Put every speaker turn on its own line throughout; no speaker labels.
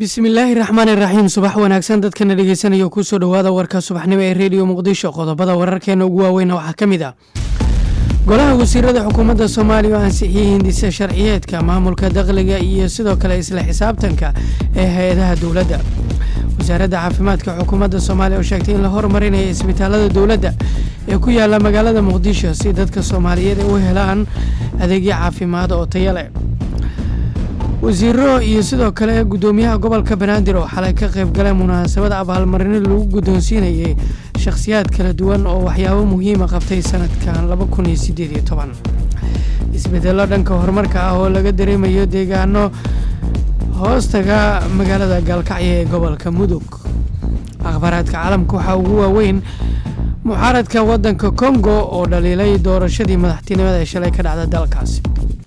bismillaahi raxmaan iraxiim subax wanaagsan dadkana dhegeysanaya kusoo dhowaada warka subaxnimo ee rediyo muqdisho qodobada wararkeena ugu waaweyna waxaa ka mid ah golaha wasiirada xukuumadda soomaaliya oo ansixiyey hindisa sharciyeedka maamulka dakhliga iyo sidoo kale isla xisaabtanka ee hay-adaha dowladda wasaaradda caafimaadka xukuumadda soomaaliya oo sheegtay in la horumarinayo isbitaalada dowladda ee ku yaala magaalada muqdisho si dadka soomaaliyeed ay u helaan adeegyo caafimaad oo tayo leh wasiiro iyo sidoo kale guddoomiyaha gobolka banaadir oo xalay ka qayb galay munaasabada abaalmarino lagu guddoonsiinayay shakhsiyaad kala duwan oo waxyaabo muhiima qabtay sanadkan laba kun iyo sideed iyo toban isbedello dhanka horumarka ah oo laga dareemayo deegaano hoostaga magaalada gaalkacyo ee gobolka mudug akhbaaraadka caalamka waxaa ugu waaweyn mucaaradka waddanka kongo oo dhaliilay doorashadii madaxtinimada ee shalay ka dhacda dalkaasi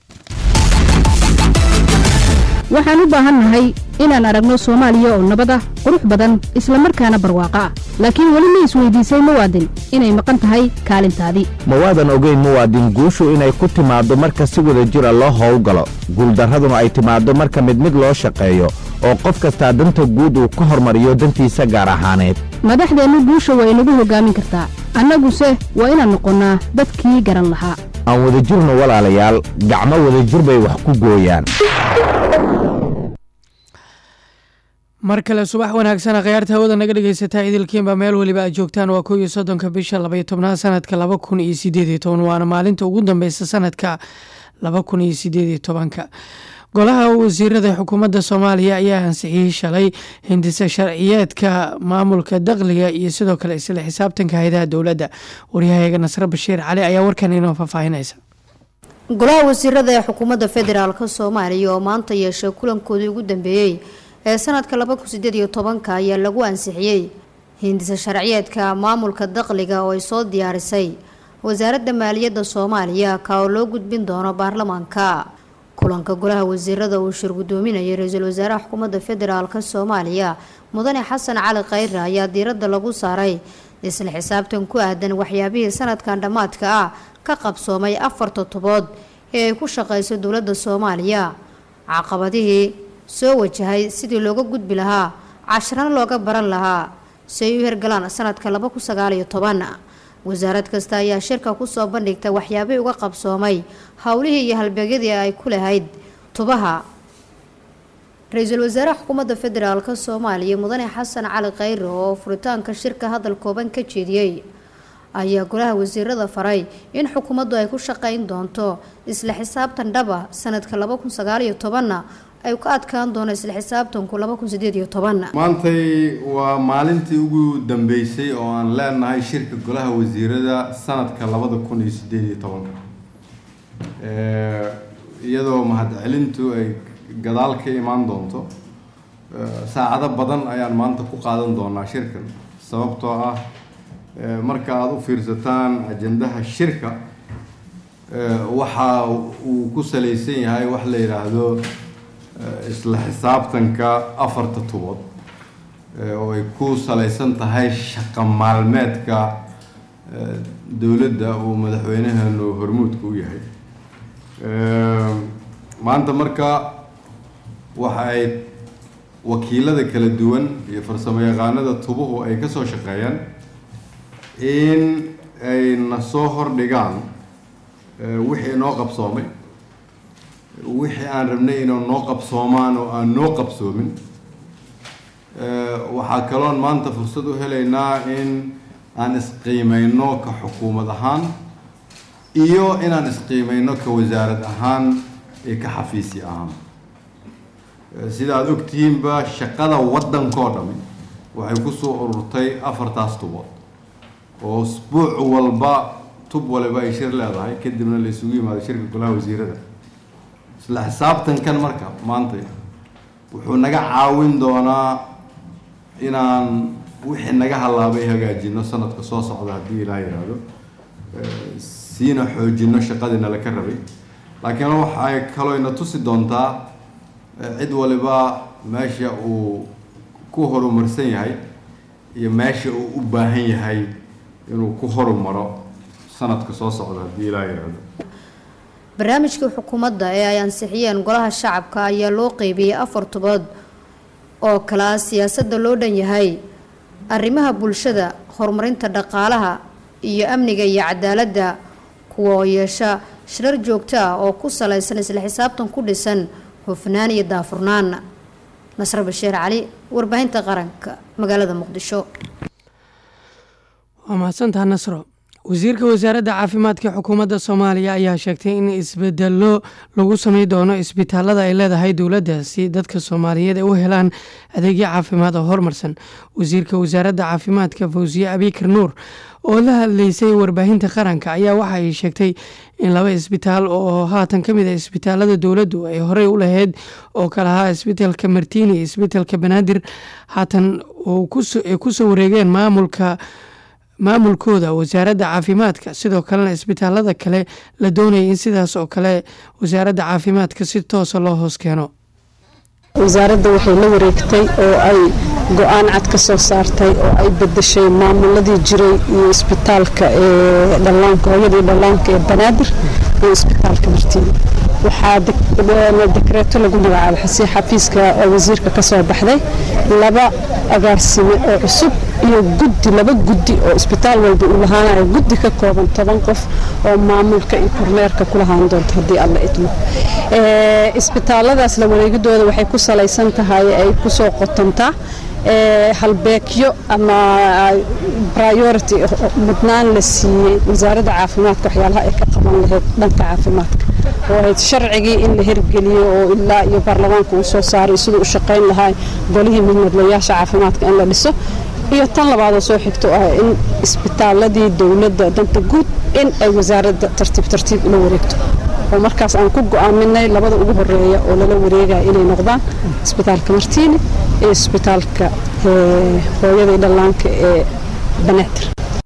waxaan u baahannahay inaan aragno soomaaliya oo nabad ah qurux badan islamarkaana barwaaqo ah laakiin weli ma isweydiisay muwaadin inay maqan tahay kaalintaadii
mawaadan ogeyn muwaadin guushu inay ku timaaddo marka si wada jira loo howlgalo guuldarraduna ay timaaddo marka mid mid loo shaqeeyo oo qof kastaa danta guud uu ka hormariyo dantiisa gaar ahaaneed
madaxdeennu guusha waa inagu hoggaamin kartaa annaguse waa inaan noqonnaa dadkii garan lahaa
aan wadajirno walaalayaal gacmo wadajir bay wax ku gooyaan
mar kale subax wanaagsana khayaarta hawada naga dhegeysataa idilkiinba meel weliba aad joogtaan waa kow iyo soddonka bisha labaiyo tobnaad sanadka laba kun iyo sideed iyo toban waana maalinta ugu dambeysa sanadka laba kun iyo sideed iyo tobanka golaha wasiirada xukuumadda soomaaliya ayaa ansixiyey shalay hindisa sharciyeedka maamulka dakhliga iyo sidoo kale isla xisaabtanka hay-adaha dowladda waryahayaga nasre bashiir cali ayaa warkan inoo faahfaahinaysa
golaha wasiirada ee xukuumadda federaalk soomaaliya oo maanta yeeshay kulankoodii ugu dambeeyey ee sanadka laba kun sideed iyo tobanka ayaa lagu ansixiyey hindisa sharciyeedka maamulka dakhliga oo ay soo diyaarisay wasaaradda maaliyadda soomaaliya ka oo loo gudbin doono baarlamaanka kulanka golaha wasiirada uu shir guddoominayay ra-iisul wasaaraha xukuumadda federaalk soomaaliya mudane xasan cali khayre ayaa diiradda lagu saaray isla xisaabtan ku aadan waxyaabihii sanadkan dhammaadka ah ka qabsoomay afar todobood ee ay ku shaqeyso dowladda soomaaliya caqabadihii soo wajahay sidii looga gudbi lahaa casharana looga baran lahaa si ay u hergalaan sanadka laba kun sagaal iyo toban wasaarad kasta ayaa shirka kusoo bandhigta waxyaabihii uga qabsoomay howlihii iyo halbeegyadii ay ku lahayd tubaha ra-iisul wasaaraha xukuumadda federaalk soomaaliya mudane xasan cali khayre oo furitaanka shirka hadal kooban ka jeediyey ayaa golaha wasiirada faray in xukuumaddu ay ku shaqeyn doonto isla xisaabtan dhaba sanadka laba kun sagaal iyo tobanna ay ka adkaan doono isla xisaabtanku laba kun sideed iyo toban
maantay waa maalintii ugu dambeysay oo aan leenahay shirka golaha wasiirada sanadka labada kun iyo sideed iyo tobanka iyadoo mahadcelintu ay gadaal ka imaan doonto saacado badan ayaan maanta ku qaadan doonaa shirkan sababtoo ah marka aada u fiirsataan ajandaha shirka waxa uu ku salaysan yahay wax la yidhaahdo isla xisaabtanka afarta tubood oo ay ku salaysan tahay shaqo maalmeedka dowladda uu madaxweynaheenu hormuudka u yahay maanta marka waxa ay wakiilada kala duwan iyo farsamo yaqaanada tubuhu ay kasoo shaqeeyaan in ay na soo hordhigaan wixii noo qabsoomay wixii aan rabnay inuu noo qabsoomaan oo aan noo qabsoomin waxaa kaloon maanta fursad u helaynaa in aan isqiimeyno ka xukuumad ahaan iyo inaan isqiimeyno ka wasaarad ahaan iyo ka xafiisi ahaan sida aada ogtihiinba shaqada waddankoo dhami waxay kusoo ururtay afartaas tubood oo usbuuc walba tub waliba ay shir leedahay kadibna la isugu yimaado shirka golaha wasiirada isla xisaabtankan marka maanta wuxuu naga caawin doonaa inaan wixii naga halaabay hagaajino sanadka soo socda haddii ilaa yidhaahdo siina xoojino shaqadiina laka rabay laakiin waxay kalooyna tusi doontaa cid waliba meesha uu ku horumarsan yahay iyo meesha uu u baahan yahay inuu ku horumaro sanadka soo socda haddii ilaa yidhaahdo
barnaamijkii xukuumadda ee ay ansixiyeen golaha shacabka ayaa loo qeybiyey afar tobood oo kale ah siyaasadda loo dhan yahay arrimaha bulshada horumarinta dhaqaalaha iyo amniga iyo cadaaladda kuwa oo yeesha shirar joogto ah oo ku salaysan isla xisaabtan ku dhisan hufnaan iyo daafurnaan nasre bashiir cali warbaahinta qaranka magaalada muqdisho
waa mahadsantaha nasro wasiirka wasaaradda caafimaadka xukuumadda soomaaliya ayaa sheegtay in isbedelo lagu samey doono isbitaalada ay leedahay dowladda si dadka soomaaliyeed ay u helaan adeegyo caafimaad oo horumarsan wasiirka wasaaradda caafimaadka fawsiye abikar nuur oo la hadleysay warbaahinta qaranka ayaa waxa ay sheegtay in laba isbitaal oo haatan ka mid a isbitaalada dowladdu ay horey u lahayd oo kale ahaa isbitaalka martiini iyo isbitaalka banaadir haatan ay kusoo wareegeen maamulka maamulkooda wasaaradda caafimaadka sidoo kalena isbitaalada kale la doonayay in sidaas oo kale wasaaradda caafimaadka si toosa loo hoos keeno
wasaaradda waxay la wareegtay oo ay go-aan cad ka soo saartay oo ay bedeshay maamuladii jiray iyo isbitaalka ee dhallaanka hooyadii dhallaanka ee banaadir iyo isbitaalka martiini waxaa dekreeto lagu magacaabay xasi xafiiska wasiirka ka soo baxday laba agaarsime oo cusub iyo guddi laba guddi oo isbitaal walba uu lahaanayo guddi ka kooban toban qof oo maamulka iyo kormeerka ku lahaan doonto haddii alla idmo isbitaaladaas la wareegidooda waxay ku salaysan tahay ay kusoo qotontaa halbeegyo ama priority mudnaan la siiyey wasaaradda caafimaadka waxyaalaha ay ka qaban lahayd dhanka caafimaadka oo ahayd sharcigii in la hirgeliyo oo ilaa iyo baarlamaanka uu soo saaray siduu u shaqayn lahaa golihii midmadlayaasha caafimaadka in la dhiso iyo tan labaadoo soo xigto ah in isbitaaladii dowladda danta guud in ay wasaaradda tartiib tartiib ula wareegto oo markaas aan ku go'aaminay labada ugu horeeya oo lala wareegaya inay noqdaan isbitaalka martiini iyo isbitaalka hooyadii dhallaanka ee banaadir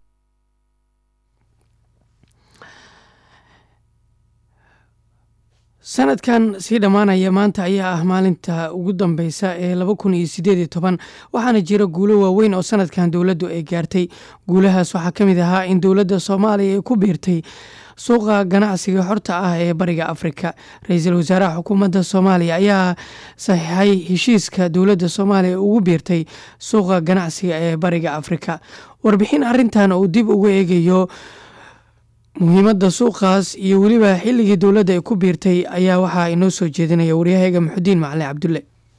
sanadkan sii dhammaanaya maanta ayaa ah maalinta ugu dambeysa ee laba kun iyo sideed iyo toban waxaana jira guulo waaweyn oo sanadkan dowladdu ay gaartay guulahaas waxaa ka mid ahaa in dowladda soomaaliya ay ku biirtay suuqa ganacsiga xorta ah ee bariga afrika ra-iisul wasaaraha xukuumadda soomaaliya ayaa saxiixay heshiiska dowladda soomaaliya ugu biirtay suuqa ganacsiga ee bariga afrika warbixin arintan uu dib ugu eegayo muhiimadda suuqaas iyo weliba xilligii dowladda ay ku biirtay ayaa waxaa inoo soo jeedinaya waryahayga maxudiin macali cabdulle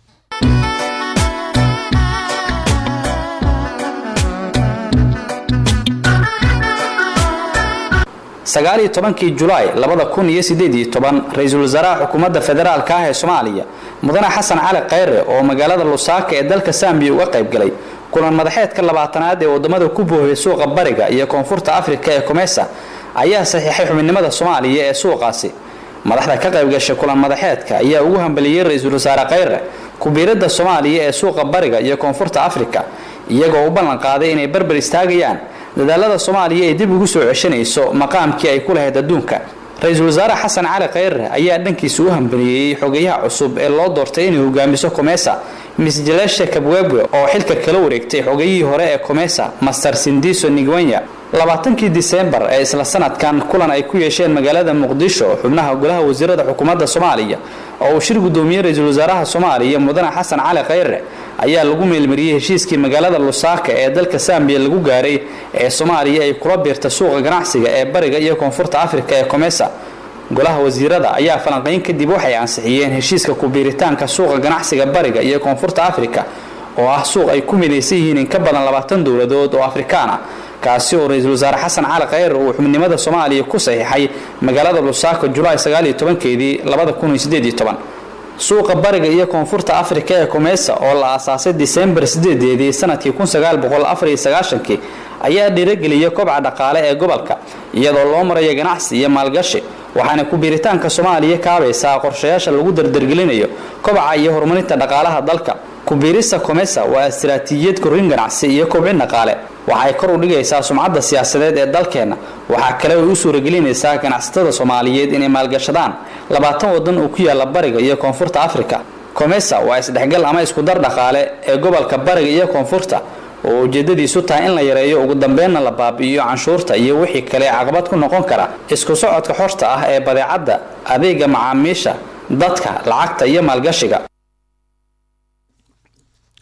sagaaliyo tobankii julaay labada kun iyo sideed iyo toban ra-iisul wasaaraha xukuumadda federaalka ah ee soomaaliya mudane xasan cali khayre oo magaalada lusaaka ee dalka sambiya uga qayb galay kulan madaxeedka labaatanaad ee wadamada ku boohiyay suuqa bariga iyo koonfurta afrika ee komesa ayaa saxiixay xubinimada soomaaliya ee suuqaasi madaxda ka qaybgashay kulan madaxeedka ayaa ugu hambaliyey ra-iisul wasaare khayre kubiiradda soomaaliya ee suuqa bariga iyo koonfurta afrika iyagoo u ballan qaaday inay barbar istaagayaan dadaalada soomaaliya ee dib ugu soo ceshanayso maqaamkii ay ku lahayd adduunka ra-iisul wasaare xasan cali khayre ayaa dhankiisa u hambaliyeeyey xogayaha cusub ee loo doortay inay hogaamiso komesa miss jalesha kabwebwe oo xilka kala wareegtay xogayihii hore ee komesa master sindiso nigwenya labaatankii disembar ee isla sanadkan kulan ay ku yeesheen magaalada muqdisho xubnaha golaha wasiirada xukuumadda soomaaliya oo uu shir gudoomiyey ra-iisul wasaaraha soomaaliya mudane xasan cali khayre ayaa lagu meelmariyey heshiiskii magaalada lusaaka ee dalka sambiya lagu gaaray ee soomaaliya ay kula biirta suuqa ganacsiga ee bariga iyo koonfurta afrika ee komesa golaha wasiirada ayaa falanqayn kadib waxay ansixiyeen heshiiska kubiiritaanka suuqa ganacsiga bariga iyo koonfurta afrika oo ah suuq ay ku midaysan yihiin in ka badan labaatan dowladood oo afrikaan ah kaasi oo ra-iisul wasaare xasan cali khayre uu xubnimada soomaaliya ku saxiixay magaalada lusaako julaay sagaaliyo tobankeedii labada kun iyo sideed iyo toban suuqa bariga iyo koonfurta afrika ee komesa oo la aasaasay disembar sideedeedii sanadkii kun sagaal boqol afar iyo sagaashankii ayaa dhiirageliyay kobca dhaqaale ee gobolka iyadoo loo maraya ganacsi iyo maalgashi waxaana ku-biiritaanka soomaaliya kaabaysaa qorshayaasha lagu dardargelinayo kobaca iyo horumarinta dhaqaalaha dalka ku-biirista komesa waa istiraatiijiyad korrin ganacsi iyo kobcin dhaqaale waxay kor u dhigaysaa sumcadda siyaasadeed ee dalkeenna waxaa kale ay u suuragelinaysaa ganacsatada soomaaliyeed inay maalgashadaan labaatan wadan oo ku yaala bariga iyo koonfurta afrika komesa waa isdhexgal ama iskudar dhaqaale ee gobolka bariga iyo koonfurta oo ujeedadiisu tahay in la yareeyo ugu dambeynna la baabi'iyo canshuurta iyo wixii kale caqabad ku noqon kara isku socodka xorta ah ee badeecadda adeega macaamiisha dadka lacagta iyo maalgashiga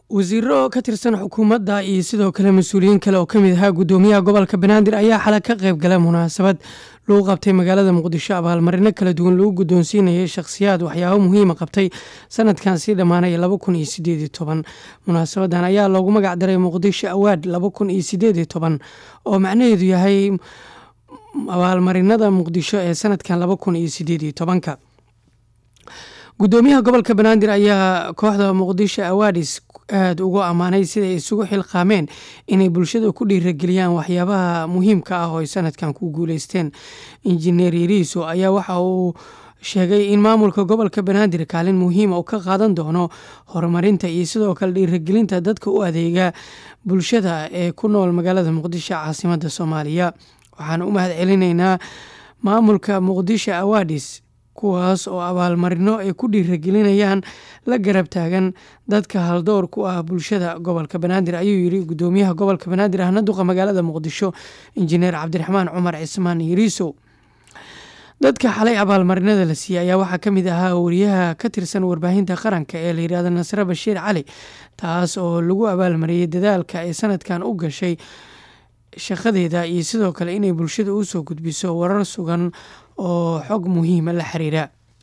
wasiiro ka tirsan xukuumadda iyo sidoo kale mas-uuliyiin kale oo ka mid ahaa guddoomiyaha gobolka banaadir ayaa xalay ka qayb galay munaasabad lagu qabtay magaalada muqdisho abaalmarino kala duwan lagu guddoonsiinayay shakhsiyaad waxyaabo muhiima qabtay sanadkan sii dhammaanaya laba kun iyo sideed iyo toban munaasabadan ayaa loogu magac daray muqdisho awaad laba kun iyo sideed iyo toban oo macnaheedu yahay abaalmarinada muqdisho ee sanadkan laba kun iyo sideed iyo tobanka guddoomiyaha gobolka banaadir ayaa kooxda muqdisho awaadis aada ugu ammaanay siday isugu xilqaameen inay bulshada ku dhiirageliyaan waxyaabaha muhiimka ah oo ay sanadkan ku guuleysteen injineer yariiso ayaa waxa uu sheegay in maamulka gobolka banaadir kaalin muhiima uu ka qaadan doono horumarinta iyo sidoo kale dhiiragelinta dadka u adeega bulshada ee ku nool magaalada muqdisho caasimada soomaaliya waxaan u mahad celinaynaa maamulka muqdisho awaadis kuwaas oo abaalmarino ay ku dhiiragelinayaan la garab taagan dadka haldoor ku ah bulshada gobolka banaadir ayuu yiri guddoomiyaha gobolka banaadir ahna duqa magaalada muqdisho injineer cabdiraxmaan cumar cismaan yariisow dadka xalay abaalmarinada la siiyey ayaa waxaa ka mid ahaa wariyaha ka tirsan warbaahinta qaranka ee la yidhahdo nasre bashiir cali taas oo lagu abaalmariyey dadaalka ay sanadkan u gashay shaqadeeda iyo sidoo kale inay bulshada usoo gudbiso warar sugan oo xog muhiima la xiriira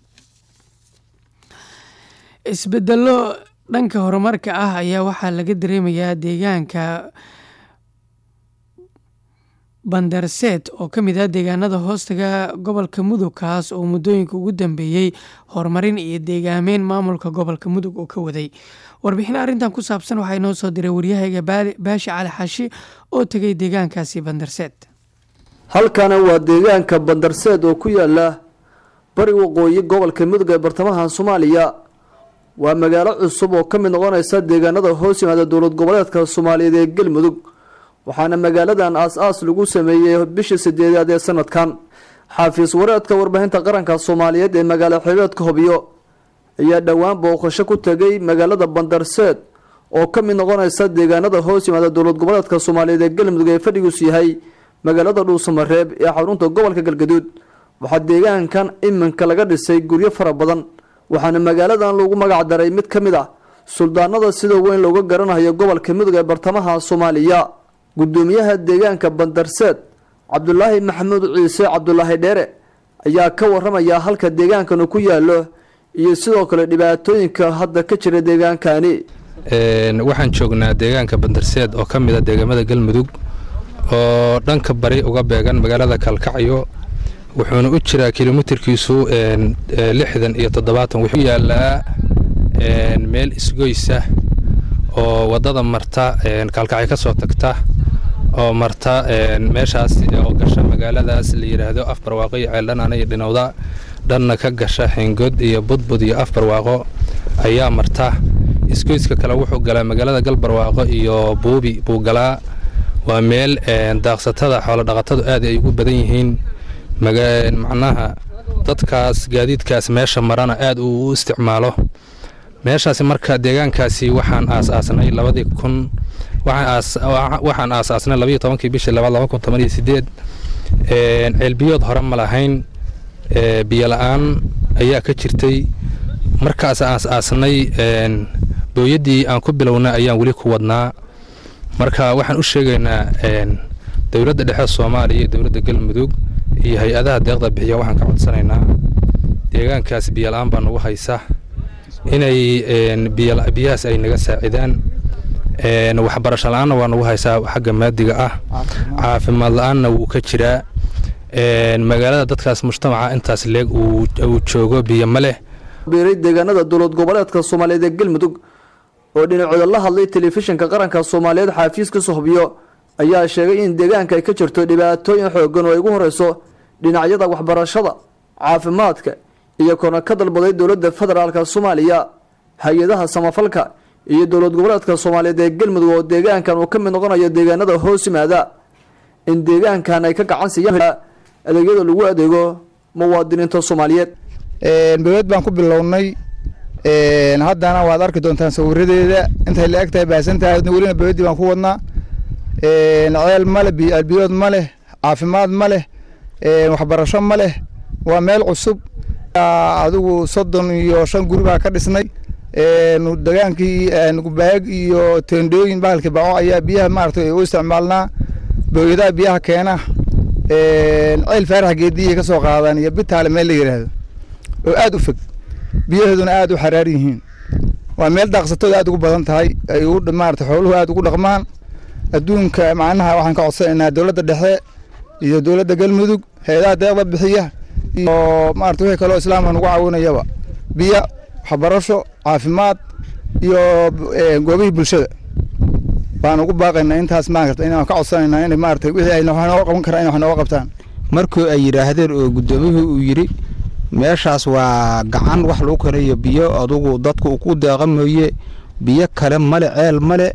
isbedelo dhanka horumarka ah ayaa waxaa laga dareemayaa deegaanka bandarseed oo ka mid ah deegaanada hoostaga gobolka mudug kaas oo muddooyinka ugu dambeeyey horumarin iyo deegaameyn maamulka gobolka mudug oo ka waday warbixin arrintan ku saabsan waxaa inoo soo diray waryahayga baashi cali xashi oo tegay deegaankaasi bandarseed
halkana waa deegaanka bandarseed oo ku yaala bari waqooyi gobolka mudug ee bartamaha soomaaliya waa magaalo cusub oo ka mid noqonaysa deegaanada hoos yimaada dowlad goboleedka soomaaliyeed ee galmudug waxaana magaaladan aas-aas lagu sameeyey bishii sideedaad ee sanadkan xaafiis wareedka warbaahinta qaranka soomaaliyeed ee magaalo xeebeedka hobyo ayaa dhowaan booqasho ku tegay magaalada bandarseed oo ka mid noqonaysa deegaanada hoos yimaada dowlad goboleedka soomaaliyeed ee galmudug ee fadhigiisu yahay magaalada dhuusamareeb ee xarunta gobolka galgaduud waxaa deegaankan iminka laga dhisay guryo fara badan waxaana magaaladan lagu magac daray mid ka mid ah suldaanada sida weyn looga garanayo gobolka mudug ee bartamaha soomaaliya guddoomiyaha deegaanka bandarseed cabdulaahi maxamuud ciise cabdulaahi dheere ayaa ka waramaya halka deegaankanu ku yaalo iyo sidoo kale dhibaatooyinka hadda ka jira deegaankani
waxaan joognaa deegaanka bandarseed oo ka mid a deegaamada galmudug oo dhanka bari uga beegan magaalada kalkacyo wuxuuna u jiraa kilomitirkiisu lixdan iyo toddobaatan wuxuu yaalaa meel isgoysa oo waddada marta kalkacyo ka soo tagta oo marta meeshaas oo gasha magaaladaas la yidhaahdo af barwaaqo iyo ceeldhanana iyo dhinowda dhanna ka gasha xingod iyo budbud iyo af barwaaqo ayaa marta isgoyska kale wuxuu galaa magaalada galbarwaaqo iyo buubi buu galaa waa meel daaqsatada xoolodhaqatadu aad ay ugu badan yihiin macnaha dadkaas gaadiidkaas meesha marana aad uu u isticmaalo meeshaasi marka deegaankaasi waxaan aasaasnay labadii kun waxaan aasaasnay labayo tobankii bishii labaad laba kun toban iyo sideed ceelbiyood hore ma lahayn biyo la-aan ayaa ka jirtay markaas aasaasnay booyaddii aan ku bilownay ayaan weli ku wadnaa marka waxaan u sheegaynaa dowladda dhexe soomaaliya iyo dowladda galmudug iyo hay-adaha deeqda bixiya waxaan ka codsanaynaa deegaankaas biyo la-aan baa nagu haysa inay biyahaas ay naga saacidaan waxbarasho la-aanna waa nagu haysaa xagga maadiga ah caafimaad la-aanna wuu ka jiraa magaalada dadkaas mujtamaca intaas leeg uu joogo biyo ma leh
biiray deegaanada dowlad goboleedka soomaaliyeed ee galmudug oo dhinacooda la hadlay telefishinka qaranka soomaaliyeed xaafiiskiisa hubyo ayaa sheegay in deegaanka ay ka jirto dhibaatooyin xoogan oo ay ugu horeyso dhinacyada waxbarashada caafimaadka iyo korna ka dalbaday dowladda federaalka soomaaliya hay-adaha samafalka iyo dowlad goboleedka soomaaliyeed ee galmudug oo deegaankan uu ka mid noqonayo deegaanada hoos yimaada in deegaankan ay ka gacan siiyaan adeegyada lagu adeego muwaadiniinta soomaaliyeed
dowlad baan ku bilownay haddana waad arki doontaan sawiradeeda intay la eg tahay baahsan tahay welina bowladdii baan ku wadnaa ceel ma leh biyood ma leh caafimaad ma leh waxbarasho ma leh waa meel cusub adigu soddon iyo shan guri baa ka dhisnay degaankii baag iyo teendhooyin bahalkii baco ayaa biyaha maaragtay u isticmaalnaa booyadaha biyaha keena ceel faarax geediya ka soo qaadaan iyo bitaale meel la yidhaahdo oo aada u fog biyahooduna aada u xaraar yihiin waa meel daaqsatooda aada ugu badan tahay ay maarata xooluhu aada ugu dhaqmaan adduunka macnaha waxaan ka codsanaynaa dowladda dhexe iyo dowladda galmudug hay-adaha deeqda bixiya iyo maarata wixii kaloo islaamka nagu caawinayaba biyo waxbarasho caafimaad iyo goobihii bulshada baan ugu baaqaynaa intaas maarata inaan ka codsanaynaa in maarata wixii ay wax nooga qaban karaan in wax nooga qabtaan
markii ay yidhaahdeen oo guddoomiyuhu uu yidhi meeshaas waa gacan wax lagu karayo biyo adugu dadku uu ku deeqa mooye biyo kale male ceel male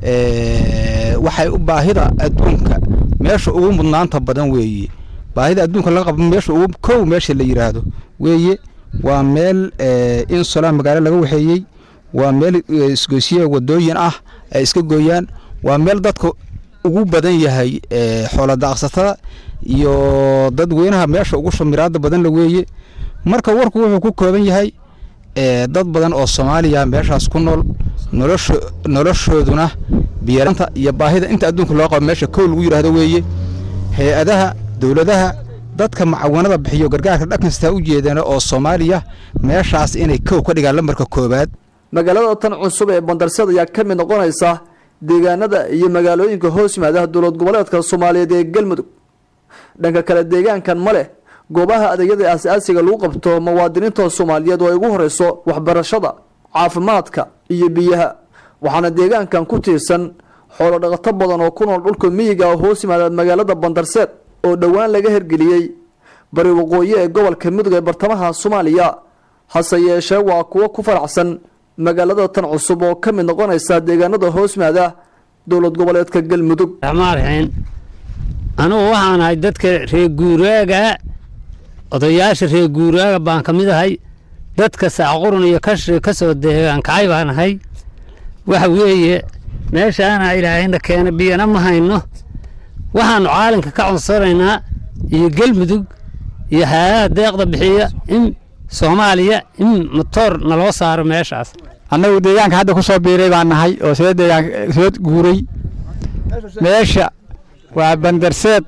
waxay u baahida adduunka meesha ugu mudnaanta badan weeye baahida adduunka laga qabo meesha ugu kow meesha la yidhaahdo weeye waa meel in solaan magaalo laga waxeeyey waa meel isgoysye wadooyin ah ay iska gooyaan waa meel dadka ugu badan yahay xoola daaqsatada iyo dadweynaha meesha ugu shamiraada badan la weeye marka warku wuxuu ku kooban yahay dad badan oo soomaaliya meeshaas ku nool nolosho noloshooduna biyaranta iyo baahida inta adduunka loo qabo meesha kow lagu yidhaahdo weeye hay-adaha dowladaha dadka macawanada bixiyo gargaarka dhaqanstaa u jeedana oo soomaaliya meeshaas inay kow ka dhigaan lambarka koowaad
magaalada tan cusub ee bandarsad ayaa ka mid noqonaysa deegaanada iyo magaalooyinka hoos yimaadaha dowlad goboleedka soomaaliyeed ee galmudug dhanka kale deegaankan ma leh goobaha adeegyada aas-aasiga lagu qabto muwaadiniinta soomaaliyeed oo ay ugu horeyso waxbarashada caafimaadka iyo biyaha waxaana deegaankan ku tiirsan xoolo dhaqato badan oo ku nool dhulka miyiga oo hoos yimaada magaalada bandarseed oo dhowaan laga hergeliyey bari waqooyi ee gobolka mudug ee bartamaha soomaaliya hase yeeshee waa kuwo ku faraxsan magaalada tan cusub oo ka mid noqonaysa deegaanada hoos yimaada dowlad goboleedka galmudug
raxmaanraxiin anugu waxaan ahay dadka reer guuraaga odayaasha reer guuraaga baan ka mid ahay dadka saacqurun iyo kashi ka soo deegaankacay baan ahay waxa weeye meeshaana ilaahayna keena biyana ma hayno waxaannu caalamka ka codsanaynaa iyo galmudug iyo hay-adaha deeqda bixiya in soomaaliya in matoor naloo saaro meeshaas
annagu deegaanka hadda ku soo biiray baan nahay oo soo deegaan soo guuray meesha waa bandarseed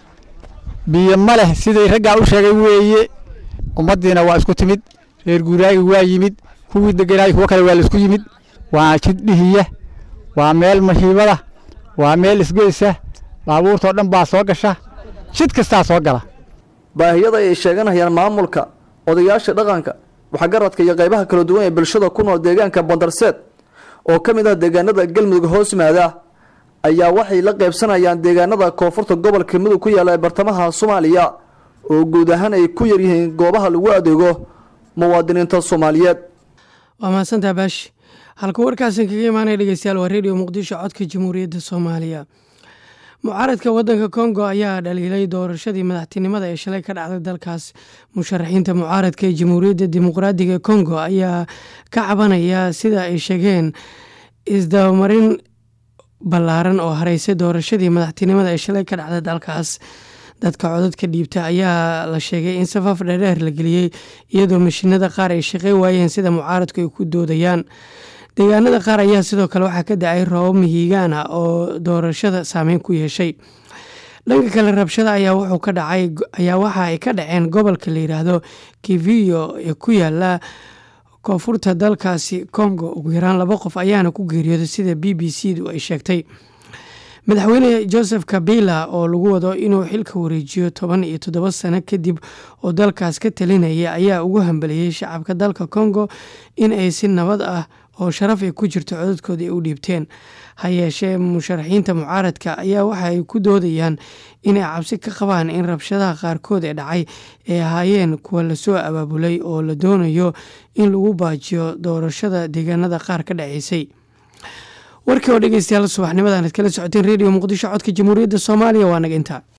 biyo ma leh sidai raggaa u sheegay weeye ummaddiina waa isku timid reer guuraagi waa yimid kuwii degenaay kuwo kale waa laisku yimid waa jid dhihiya waa meel mahiibada waa meel isgoysa baabuurtoo dhan baa soo gasha jid kastaa soo gala
baahiyada ay sheeganayaan maamulka odayaasha dhaqanka waxgaradka iyo qaybaha kala duwan ee bulshada ku nool deegaanka bandarseed oo ka mid ah deegaanada galmudug hoos yimaada ayaa waxay la qaybsanayaan deegaanada koonfurta gobolka mudug ku yaalla ee bartamaha soomaaliya oo guud ahaan ay ku yaryihiin goobaha lagu adeego muwaadiniinta soomaaliyeed
waa mahadsantaa baashi halka warkaasan kaga imaanaya dhegeystayaal waa redio muqdisho codka jamhuuriyadda soomaaliya mucaaradka wadanka kongo ayaa dhaliilay doorashadii madaxtinimada ee shalay ka dhacday dalkaas musharaxiinta mucaaradka ee jamhuuriyadda dimuqraadiga kongo ayaa ka cabanaya sida ay sheegeen isdabamarin ballaaran oo hareysay doorashadii madaxtinimada ee shalay ka dhacday dalkaas dadka codadka dhiibta ayaa la sheegay in safaf dheerdheer la geliyey iyadoo mashiinada qaar ay shaqey waayeen sida mucaaradku ay ku doodayaan deegaanada qaar ayaa sidoo kale waxaa ka dacay roobab mihigaan ah oo doorashada saameyn ku yeeshay dhanka kale rabshada ayaa wuxuu ka dhacay ayaa waxa ay ka dhaceen gobolka la yidhaahdo kiviyo ee ku yaala koonfurta dalkaasi congo ugu yaraan laba qof ayaana ku geeriyooday sida b b c du ay sheegtay madaxweyne joseph kabila oo lagu wado inuu xilka wareejiyo toban iyo toddoba sano kadib oo dalkaas ka talinaya ayaa ugu hambaliyey shacabka dalka congo in ay si nabad ah oo sharaf ay ku jirto codadkooda ay u dhiibteen ha yeeshee musharaxiinta mucaaradka ayaa waxa ay ku doodayaan inay cabsi ka qabaan in rabshadaha qaarkood ee dhacay ay ahaayeen kuwa lasoo abaabulay oo la doonayo in lagu baajiyo doorashada deegaanada qaar ka dhaceysay warkii oo dhegeystayaal subaxnimadan ad kala socoteen redio muqdisho codka jamhuuriyadda soomaaliya waa naga intaa